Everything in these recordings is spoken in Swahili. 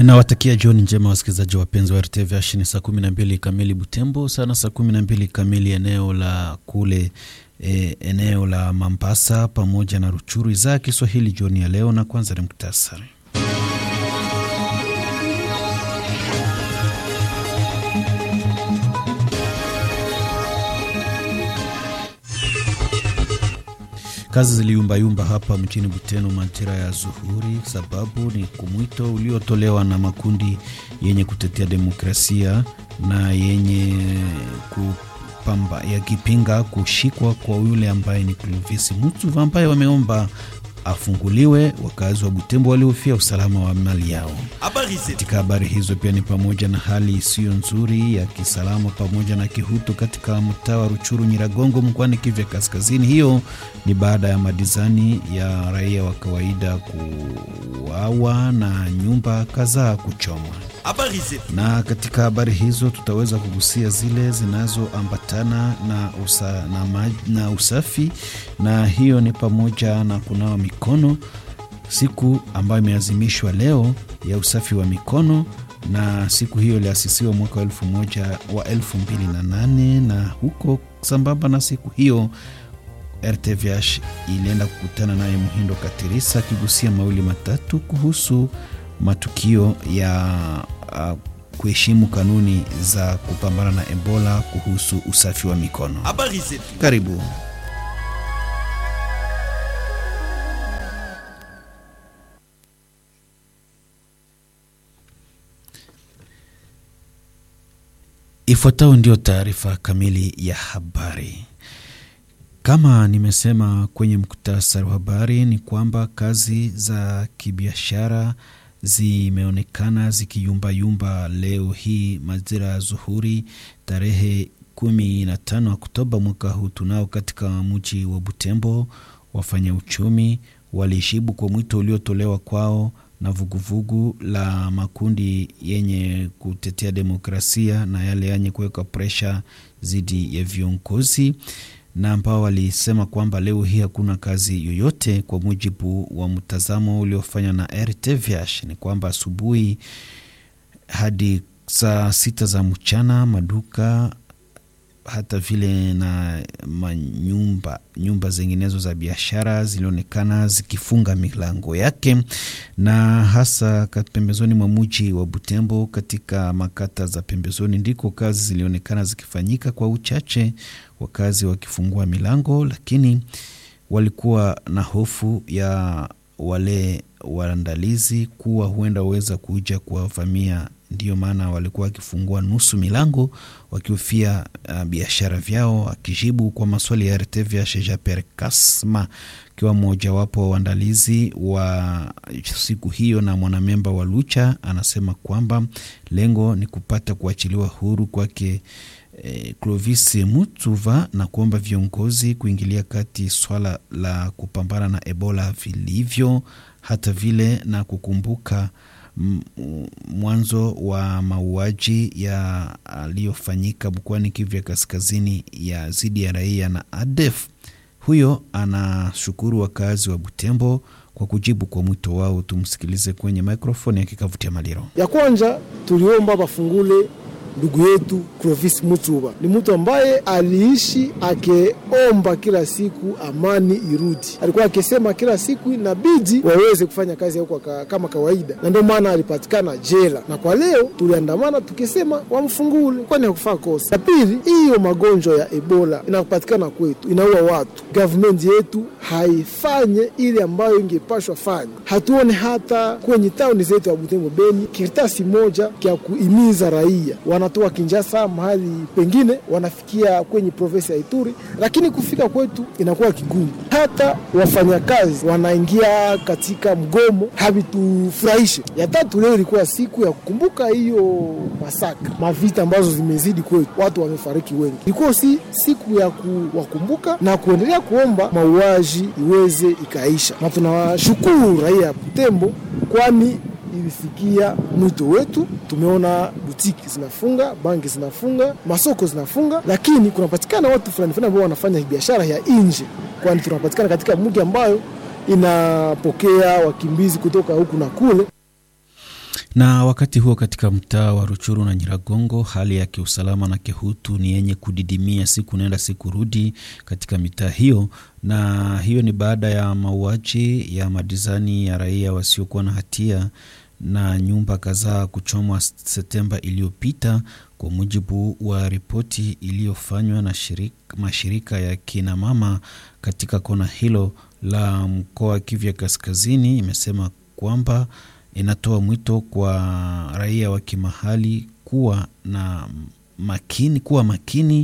Nawatakia jioni njema wasikilizaji wapenzi wa RTV Ashini. Saa kumi na mbili kamili Butembo, sana saa kumi na mbili kamili eneo la kule e, eneo la Mambasa pamoja na Ruchuru. Idhaa ya Kiswahili jioni ya leo, na kwanza ni muktasari. Kazi ziliyumbayumba hapa mjini Buteno majira ya zuhuri, sababu ni kumwito uliotolewa na makundi yenye kutetea demokrasia na yenye kupamba yakipinga kushikwa kwa yule ambaye ni Clovis Mutsuva ambaye wameomba afunguliwe. Wakazi wa Butembo walihofia usalama wa mali yao. Katika habari hizo pia ni pamoja na hali isiyo nzuri ya kisalama pamoja na kihutu katika mtaa wa Ruchuru Nyiragongo mkoani Kivu Kaskazini. Hiyo ni baada ya madizani ya raia wa kawaida kuuawa na nyumba kadhaa kuchomwa. Na katika habari hizo tutaweza kugusia zile zinazoambatana na, usa, na, maj, na usafi na hiyo ni pamoja na kunawa mikono, siku ambayo imeazimishwa leo ya usafi wa mikono, na siku hiyo iliasisiwa mwaka wa elfu moja wa elfu mbili na nane na huko sambamba na siku hiyo RTVH ilienda kukutana naye Muhindo Katirisa akigusia mawili matatu kuhusu matukio ya uh, kuheshimu kanuni za kupambana na Ebola kuhusu usafi wa mikono. Karibu. Ifuatayo ndio taarifa kamili ya habari. Kama nimesema kwenye muktasari wa habari ni kwamba kazi za kibiashara zimeonekana zikiyumbayumba leo hii majira ya zuhuri tarehe 15 Oktoba mwaka huu tunao katika mji wa Butembo. Wafanya uchumi walishibu kwa mwito uliotolewa kwao na vuguvugu vugu la makundi yenye kutetea demokrasia na yale yenye kuweka presha dhidi ya viongozi na ambao walisema kwamba leo hii hakuna kazi yoyote. Kwa mujibu wa mtazamo uliofanywa na RTVH ni kwamba asubuhi hadi saa sita za mchana maduka hata vile na manyumba nyumba zinginezo za biashara zilionekana zikifunga milango yake, na hasa pembezoni mwa mji wa Butembo, katika makata za pembezoni ndiko kazi zilionekana zikifanyika kwa uchache, wakazi wakifungua milango, lakini walikuwa na hofu ya wale waandalizi kuwa huenda waweza kuja kuwavamia ndiyo maana walikuwa wakifungua nusu milango wakihofia uh, biashara vyao. Akijibu kwa maswali ya RTVH, Japer Kasma akiwa mmojawapo wa uandalizi wa siku hiyo na mwanamemba wa Lucha, anasema kwamba lengo ni kupata kuachiliwa huru kwake eh, Clovis Mutsuva na kuomba viongozi kuingilia kati swala la kupambana na Ebola vilivyo, hata vile na kukumbuka mwanzo wa mauaji yaliyofanyika mkoani Kivu ya Kaskazini ya dhidi ya raia na ADF. Huyo anashukuru wakazi wa Butembo kwa kujibu kwa mwito wao. Tumsikilize kwenye mikrofoni ya Kikavutia Maliro. Ya kwanza tuliomba bafungule ndugu yetu Clovis Mutsuba ni mtu ambaye aliishi akeomba kila siku amani irudi. Alikuwa akisema kila siku inabidi waweze kufanya kazi yao kwa kama kawaida, na ndio maana alipatikana jela, na kwa leo tuliandamana tukisema wamfungule, kwani hakufaa kosa. Ya pili, hiyo magonjwa ya Ebola inapatikana kwetu, inaua watu. Gavumenti yetu haifanye ile ambayo ingepashwa fanya. Hatuone hata kwenye tauni zetu ya Butembo, Beni, kiritasi moja kya kuimiza raia wanatoa Kinjasa mahali pengine wanafikia kwenye provinsi ya Ituri, lakini kufika kwetu inakuwa kigumu. Hata wafanyakazi wanaingia katika mgomo, havitufurahishe. Ya tatu, leo ilikuwa siku ya kukumbuka hiyo masakra mavita ambazo zimezidi kwetu, watu wamefariki wengi. Ilikuwa si siku ya kuwakumbuka na kuendelea kuomba mauaji iweze ikaisha, na tunawashukuru raia ya Butembo kwani ilisikia mwito wetu. Tumeona butiki zinafunga, banki zinafunga, masoko zinafunga, lakini kunapatikana watu fulani fulani ambao wanafanya biashara ya nje, kwani tunapatikana katika mji ambayo inapokea wakimbizi kutoka huku na kule. Na wakati huo katika mtaa wa Ruchuru na Nyiragongo, hali ya kiusalama na kihutu ni yenye kudidimia siku nenda siku rudi katika mitaa hiyo, na hiyo ni baada ya mauaji ya madizani ya raia wasiokuwa na hatia na nyumba kadhaa kuchomwa Septemba iliyopita, kwa mujibu wa ripoti iliyofanywa na shirika, mashirika ya kina mama katika kona hilo la mkoa wa Kivu Kaskazini, imesema kwamba inatoa mwito kwa raia wa kimahali kuwa na makini, kuwa makini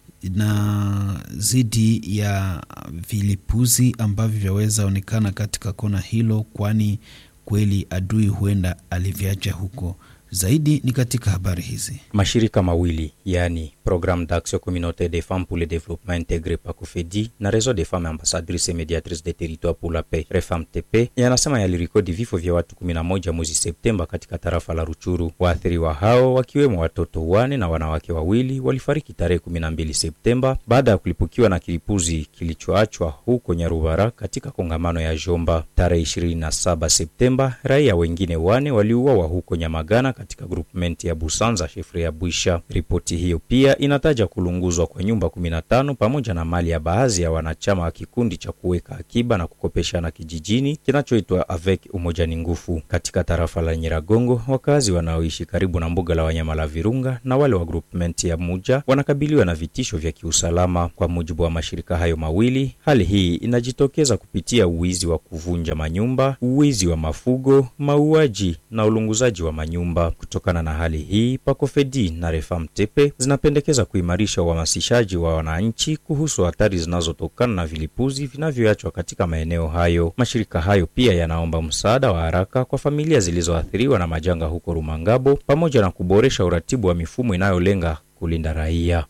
na zidi ya vilipuzi ambavyo vyaweza onekana katika kona hilo, kwani kweli adui huenda aliviacha huko. Zaidi ni katika habari hizi. Mashirika mawili yaani Programme d'Action Communautaire des Femmes pour le Développement Intégré PACOFEDI na Réseau des Femmes Ambassadrices et Médiatrices des Territoires pour la Paix REFAMTP yanasema yalirikodi vifo vya watu 11 mwezi Septemba katika tarafa la Ruchuru. Waathiriwa hao wakiwemo watoto wane na wanawake wawili walifariki tarehe 12 Septemba baada ya kulipukiwa na kilipuzi kilichoachwa huko Nyarubara katika kongamano ya Jomba. Tarehe 27 Septemba raia wengine wane waliuawa huko Nyamagana katika groupement ya Busanza shefri ya Bwisha. Ripoti hiyo pia inataja kulunguzwa kwa nyumba 15 pamoja na mali ya baadhi ya wanachama wa kikundi cha kuweka akiba na kukopeshana kijijini kinachoitwa Avec Umoja ni Nguvu katika tarafa la Nyiragongo. Wakazi wanaoishi karibu na mbuga la wanyama la Virunga na wale wa groupement ya Muja wanakabiliwa na vitisho vya kiusalama. Kwa mujibu wa mashirika hayo mawili, hali hii inajitokeza kupitia uwizi wa kuvunja manyumba, uwizi wa mafugo, mauaji na ulunguzaji wa manyumba. Kutokana na hali hii, Pakofedi na Refamtepe zinapendekeza kuimarisha uhamasishaji wa wananchi kuhusu hatari zinazotokana na vilipuzi vinavyoachwa katika maeneo hayo. Mashirika hayo pia yanaomba msaada wa haraka kwa familia zilizoathiriwa na majanga huko Rumangabo, pamoja na kuboresha uratibu wa mifumo inayolenga kulinda raia.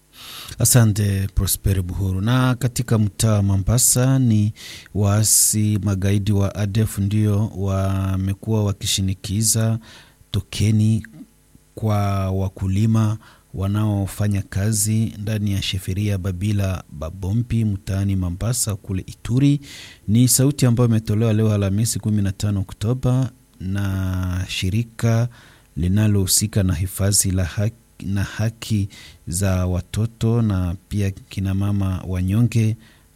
Asante Prosper Buhuru. Na katika mtaa wa Mombasa ni waasi magaidi wa ADF ndio wamekuwa wakishinikiza tokeni kwa wakulima wanaofanya kazi ndani ya sheferia Babila Babompi mtaani Mombasa kule Ituri. Ni sauti ambayo imetolewa leo Alhamisi 15 Oktoba na shirika linalohusika na hifadhi la haki na haki za watoto na pia kinamama wanyonge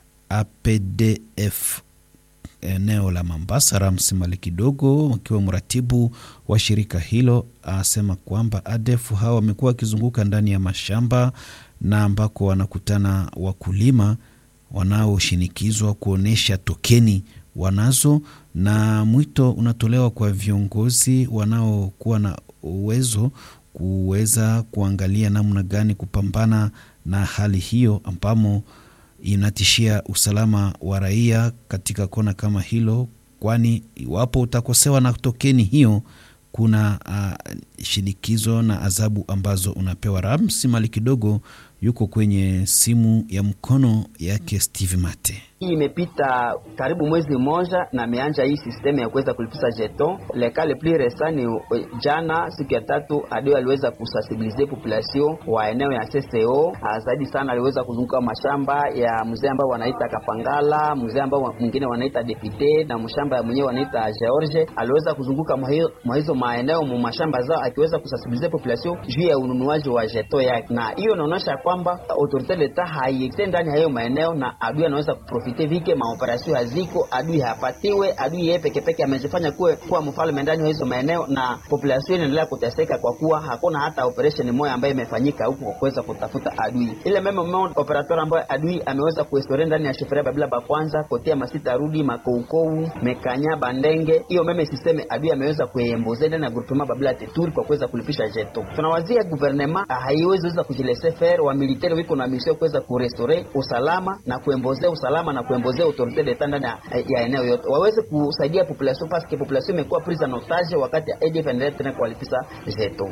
APDF eneo la Mombasa. Ramsi Mali Kidogo akiwa mratibu wa shirika hilo asema kwamba ADF hawa wamekuwa wakizunguka ndani ya mashamba na ambako wanakutana wakulima wanaoshinikizwa kuonyesha tokeni wanazo, na mwito unatolewa kwa viongozi wanaokuwa na uwezo kuweza kuangalia namna gani kupambana na hali hiyo ambamo inatishia usalama wa raia katika kona kama hilo, kwani iwapo utakosewa na tokeni hiyo kuna uh, shinikizo na adhabu ambazo unapewa. Ramsi Mali kidogo yuko kwenye simu ya mkono yake Steve Mate. Hii imepita karibu mwezi mmoja na ameanja hii sistemu ya kuweza kulipisha jeton leka le plus resani. Jana siku ya tatu adio aliweza kusensibilize population wa eneo ya CCO zaidi sana, aliweza kuzunguka mashamba ya mzee ambao wanaita Kapangala, mzee ambao mwingine wanaita Depute na mshamba mwenyewe wanaita George. Aliweza kuzunguka mwa hizo maeneo mu mashamba zao akiweza kusensibilize population juu ya ununuaji wa jeton yake, na hiyo inaonyesha kwamba autorite leta haiextend ndani ya hiyo maeneo na adui anaweza kuprofite vike maoperasio haziko, adui hapatiwe, adui yeye peke peke amejifanya kuwe kuwa mfalme ndani ya hizo maeneo, na population inaendelea kuteseka kwa kuwa hakuna hata operation moja ambayo imefanyika huko kwa kuweza kutafuta adui. Ile meme meme operator ambayo adui ameweza kuestore ndani ya shifuria Babila ba kwanza kotea masita rudi makoukou mekanya bandenge, hiyo meme sisteme adui ameweza kuemboze ndani ya groupement Babila teturi kwa kuweza kulipisha jeto. Tunawazia gouvernement haiwezi weza kujilese faire wa militaire wiko na mission kuweza kurestore usalama na kuembozea usalama na kuembozea autorite d'etat ndani ya eneo yote, waweze kusaidia population paske population imekuwa prise en otage wakati ADF endelea tena kuwalipisha zetu.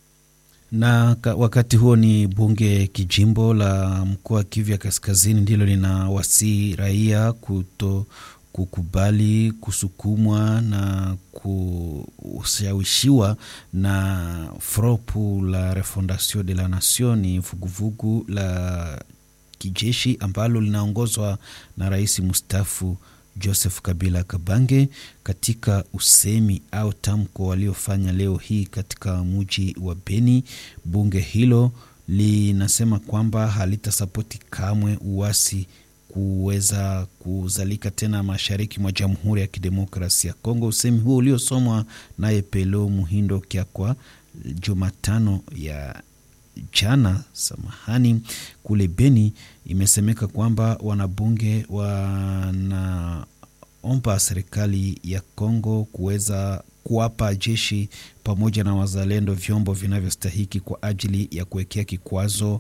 Na wakati huo ni bunge kijimbo la mkoa wa Kivu ya Kaskazini ndilo linawasii raia kuto kukubali kusukumwa na kushawishiwa na Fropu la Refondation de la Nation, ni vuguvugu la kijeshi ambalo linaongozwa na rais mustafu Joseph Kabila Kabange katika usemi au tamko waliofanya leo hii katika mji wa Beni. Bunge hilo linasema kwamba halitasapoti kamwe uasi kuweza kuzalika tena mashariki mwa Jamhuri ya Kidemokrasia ya Kongo. Usemi huo uliosomwa naye Pelo Muhindo Kyakwa Jumatano ya jana, samahani, kule Beni, imesemeka kwamba wanabunge wanaomba serikali ya Kongo kuweza kuwapa jeshi pamoja na wazalendo vyombo vinavyostahiki kwa ajili ya kuwekea kikwazo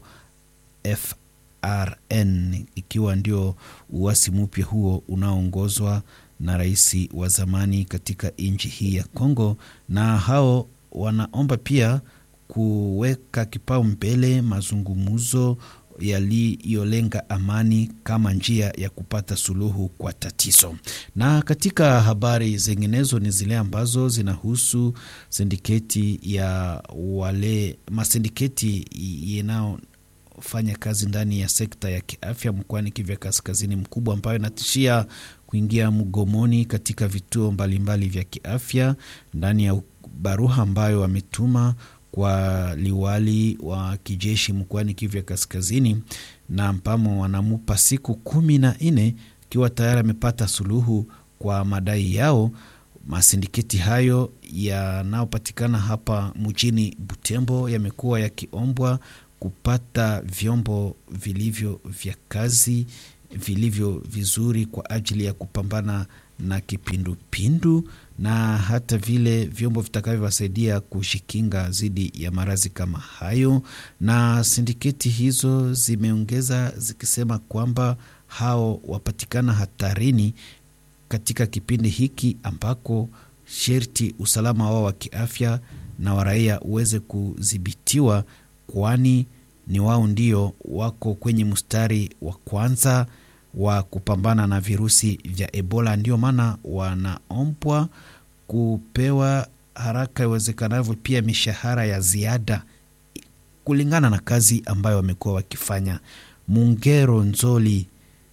FRN, ikiwa ndio uasi mpya huo unaoongozwa na rais wa zamani katika nchi hii ya Kongo, na hao wanaomba pia kuweka kipaumbele mazungumzo yaliyolenga amani kama njia ya kupata suluhu kwa tatizo. Na katika habari zinginezo ni zile ambazo zinahusu sindiketi ya wale masindiketi yanayofanya kazi ndani ya sekta ya kiafya mkoani Kivu Kaskazini mkubwa, ambayo inatishia kuingia mgomoni katika vituo mbalimbali vya kiafya ndani ya baruha ambayo wametuma kwa liwali wa kijeshi mkoani Kivu ya Kaskazini, na mpamo wanamupa siku kumi na nne ikiwa tayari amepata suluhu kwa madai yao. Masindiketi hayo yanayopatikana hapa mjini Butembo yamekuwa yakiombwa kupata vyombo vilivyo vya kazi vilivyo vizuri kwa ajili ya kupambana na kipindupindu na hata vile vyombo vitakavyowasaidia kushikinga dhidi ya maradhi kama hayo. Na sindiketi hizo zimeongeza zikisema kwamba hao wapatikana hatarini katika kipindi hiki ambako sherti usalama wao wa kiafya na waraia uweze kudhibitiwa, kwani ni wao ndio wako kwenye mstari wa kwanza wa kupambana na virusi vya Ebola. Ndio maana wanaombwa kupewa haraka iwezekanavyo pia mishahara ya ziada kulingana na kazi ambayo wamekuwa wakifanya. Mungero Nzoli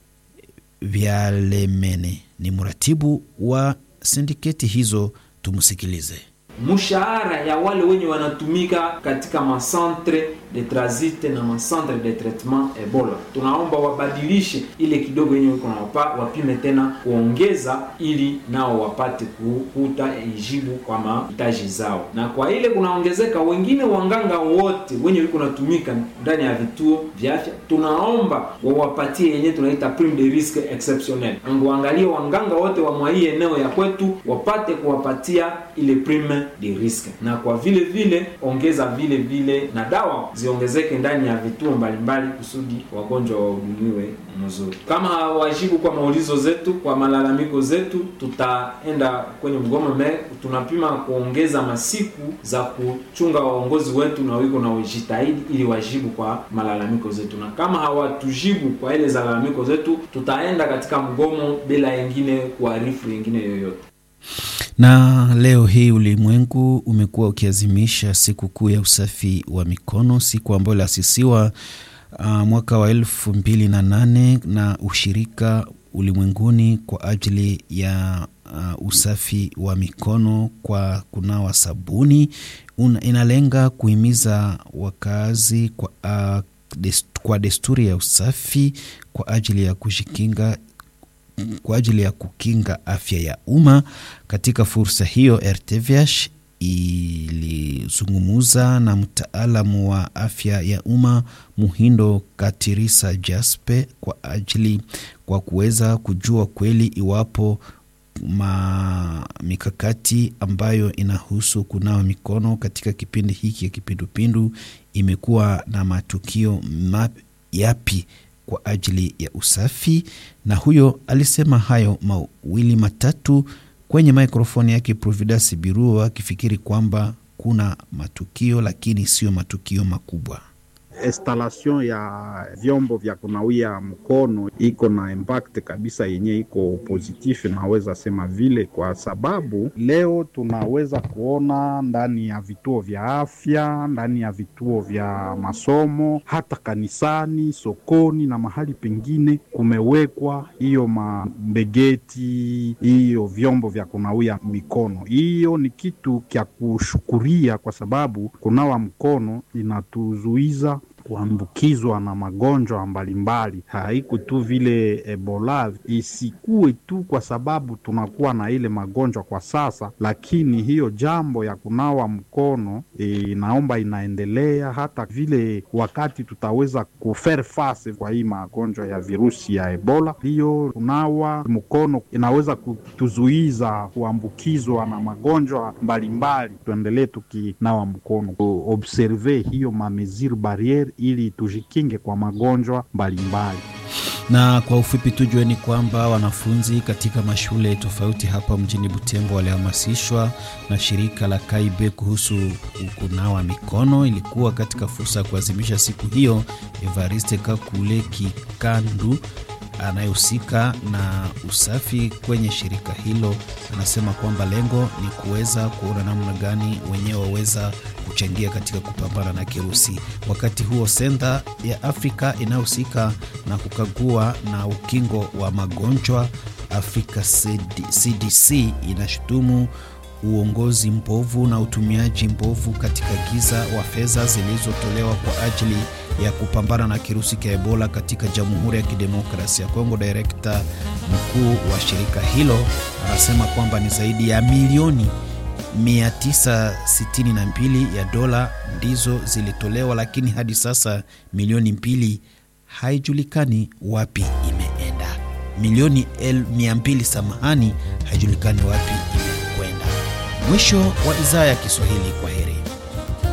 Vyalemene ni mratibu wa sindiketi hizo, tumsikilize. mshahara ya wale wenye wanatumika katika macentre de transit na macentre de traitement Ebola, tunaomba wabadilishe ile kidogo yenye wiko nawapa, wapime tena kuongeza, ili nao wapate kukuta ijibu kwa mahitaji zao. Na kwa ile kunaongezeka wengine wanganga wote wenye wiko natumika ndani ya vituo vya afya, tunaomba wawapatie yenye tunaita prime de risque exceptionnel, anguangalie wanganga wote wa mwa hii eneo ya kwetu wapate kuwapatia ile prime de risque, na kwa vile vile ongeza vile vile na dawa ziongezeke ndani ya vituo mbalimbali kusudi wagonjwa wahudumiwe mzuri. Kama hawajibu kwa maulizo zetu, kwa malalamiko zetu, tutaenda kwenye mgomo me, tunapima kuongeza masiku za kuchunga waongozi wetu na wiko na ujitahidi ili wajibu kwa malalamiko zetu, na kama hawatujibu kwa ile za malalamiko zetu, tutaenda katika mgomo bila yengine kuarifu yengine yoyote na leo hii ulimwengu umekuwa ukiazimisha siku kuu ya usafi wa mikono, siku ambayo iliasisiwa uh, mwaka wa elfu mbili na nane na ushirika ulimwenguni kwa ajili ya uh, usafi wa mikono kwa kunawa sabuni. Una, inalenga kuhimiza wakazi kwa, uh, dest, kwa desturi ya usafi kwa ajili ya kujikinga kwa ajili ya kukinga afya ya umma. Katika fursa hiyo, RTVH ilizungumza na mtaalamu wa afya ya umma Muhindo Katirisa Jaspe kwa ajili kwa kuweza kujua kweli iwapo ma mikakati ambayo inahusu kunawa mikono katika kipindi hiki ya kipindupindu imekuwa na matukio map, yapi kwa ajili ya usafi, na huyo alisema hayo mawili matatu kwenye mikrofoni yake Providence Biruo, akifikiri kwamba kuna matukio lakini sio matukio makubwa. installation ya vyombo vya kunawia mkono iko na impact kabisa yenye iko positif, naweza sema vile, kwa sababu leo tunaweza kuona ndani ya vituo vya afya, ndani ya vituo vya masomo, hata kanisani, sokoni na mahali pengine kumewekwa hiyo mambegeti, hiyo vyombo vya kunawia mikono. Hiyo ni kitu kya kushukuria, kwa sababu kunawa mkono inatuzuiza kuambukizwa na magonjwa mbalimbali. Haiko tu vile Ebola, isikuwe tu kwa sababu tunakuwa na ile magonjwa kwa sasa, lakini hiyo jambo ya kunawa mkono inaomba e, inaendelea hata vile wakati tutaweza kufaire face kwa hii magonjwa ya virusi ya Ebola. Hiyo kunawa mkono inaweza kutuzuiza kuambukizwa na magonjwa mbalimbali. Tuendelee tukinawa mkono, observe hiyo mamesure barriere ili tujikinge kwa magonjwa mbalimbali. Na kwa ufupi tujue ni kwamba wanafunzi katika mashule tofauti hapa mjini Butembo walihamasishwa na shirika la Kaibe kuhusu kunawa mikono. Ilikuwa katika fursa ya kuadhimisha siku hiyo. Evariste Kakule Kikandu anayehusika na usafi kwenye shirika hilo anasema kwamba lengo ni kuweza kuona namna gani wenyewe waweza kuchangia katika kupambana na kirusi. Wakati huo senta ya Afrika inayohusika na kukagua na ukingo wa magonjwa Afrika CDC inashutumu uongozi mbovu na utumiaji mbovu katika giza wa fedha zilizotolewa kwa ajili ya kupambana na kirusi cha Ebola katika Jamhuri ya Kidemokrasia ya Kongo. Direkta mkuu wa shirika hilo anasema kwamba ni zaidi ya milioni 962 ya dola ndizo zilitolewa, lakini hadi sasa milioni mbili haijulikani wapi imeenda. Milioni 200 samahani, haijulikani wapi imekwenda. Mwisho wa idhaa ya Kiswahili. Kwa heri.